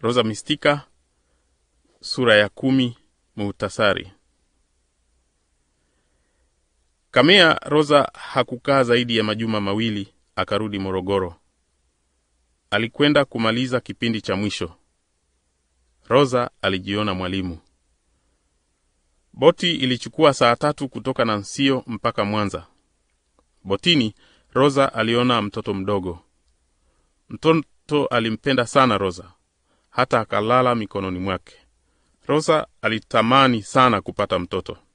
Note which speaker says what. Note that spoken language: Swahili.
Speaker 1: Rosa Mistika sura ya kumi. Muhtasari. Kamea Rosa hakukaa zaidi ya majuma mawili, akarudi Morogoro. Alikwenda kumaliza kipindi cha mwisho. Rosa alijiona mwalimu. Boti ilichukua saa tatu kutoka Nansio mpaka Mwanza. Botini Rosa aliona mtoto mdogo. Mtoto alimpenda sana Rosa, hata akalala mikononi mwake. Rosa alitamani sana kupata mtoto.